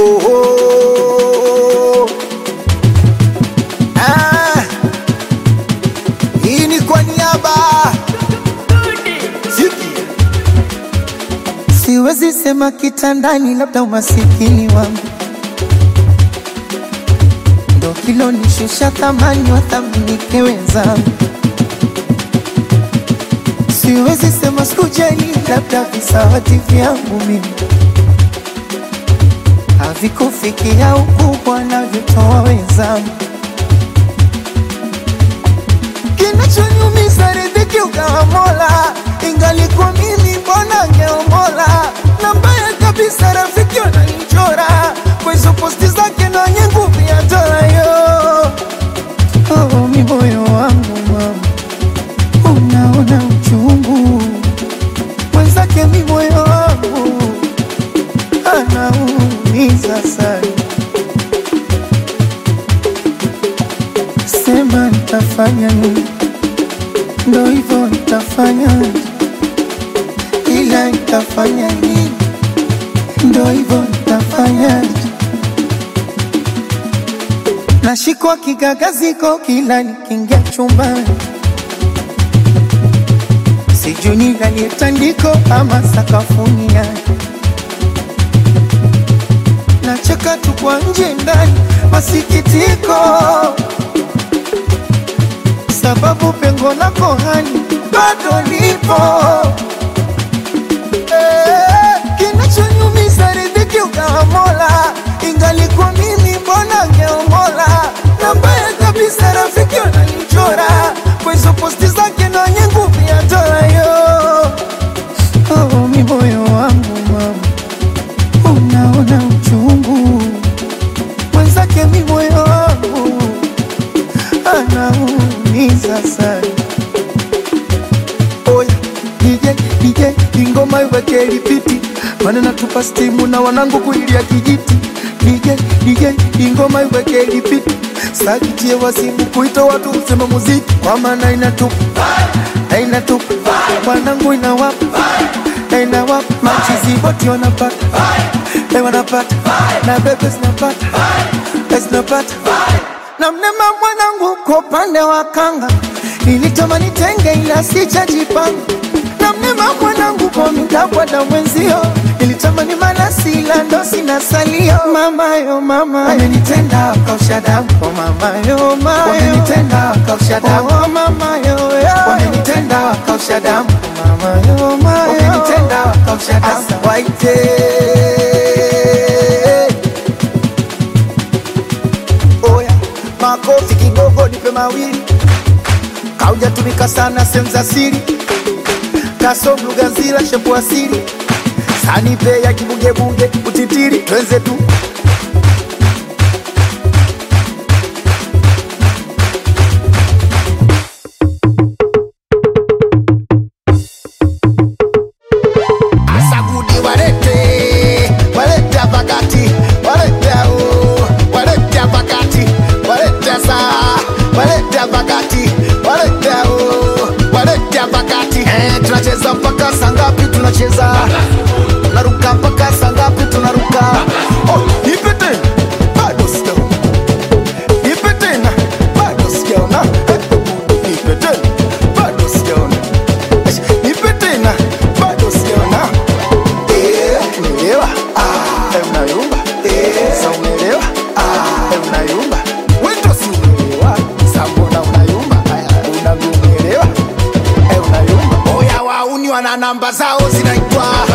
oh, oh. Ah, hii ni kwa niaba Ziki. Siwezi sema kitandani, labda umasikini wangu ndo kilonishusha thamani, wathaminike wenzangu. Siwezi sema sikujali, labda visawati vyangu mimi havikufikia ukubwa navyotoa wenzangu. Kinachoniumiza riziki ugawa Mola, ingalikuwa mimi mbona ngeomola. Na mbaya kabisa rafiki wananichora kwa hizo posti zake na wenye nguvu ya dola yo. Oh, mi moyo wangu mama, unaona uchungu mwenzake, mi moyo wangu anaumiza sana. Sema nitafanya nini? Ndo hivyo nitafanya, ila nitafanya nini? Ndo hivyo nitafanya. Nashikwa kigagaziko kila nikiingia chumbani, sijui nilalie tandiko ama sakafuni yake. Nacheka tu kwa nje ndani, masikitiko sababu pengo lako hani bado lipo. Eh, Kinachonyumiza riziki ugawa Mola, ingalikuwa mimi mbona ngeomola. Na mbaya kabisa rafiki wananichora kwa hizo posti zake na wenye nguvu ya dola yo. Oh, mi moyo wangu mama, unaona uchungu mwenzake, mi moyo wangu anaumiza sana. Oya DJ DJ, ingoma iweke lipiti, maana natupa stimu na wanangu kuilia kijiti. DJ DJ, ingoma iweke lipiti, sakitie wasimu kuita watu usema muziki, kwa maana inatupa na inatupa wanangu inawapa na inawapa machizi wote wanapata eh, wanapata na bebe zinapata eh, zinapata na mnema mwanangu kwa upande wa kanga nilitamani tenge ila sijajipanga na mnema mwanangu kwa mtakwada mwenzio nilitamani malasi ila ndo sina salio mamayo mama amenitenda kausha damu oh mamayo mayo wamenitenda kausha damu oh mamayo wamenitenda kausha damu oh mamayo mayo wamenitenda kausha damu waite Oya, makofi kidogo, nipe mawili. Kaujatumika sana sehemu za siri, kasom lugha nzila shepu asili, sanipe ya kibugebunge utitiri, twenze tu Asagudi walete walete pakati walete o walete pakati walete sa walete pakati walete o walete pakati eh, tunacheza mpaka saa ngapi? Tunacheza tunaruka mpaka saa ngapi? Tunaruka oh, nipe tena bado sijaona, nipe tena bado sijaona, Eh, nipe tena bado sijaona, Eh, nipe tena bado sijaona Umeelewa? Eh, unayumba. Sa umeelewa? Eh, unayumba. Wewe ndo si umeelewa. Sa mbona unayumba? Aya, unavyoelewa. Eh, unayumba. Oya wauni wana namba zao zinaitwa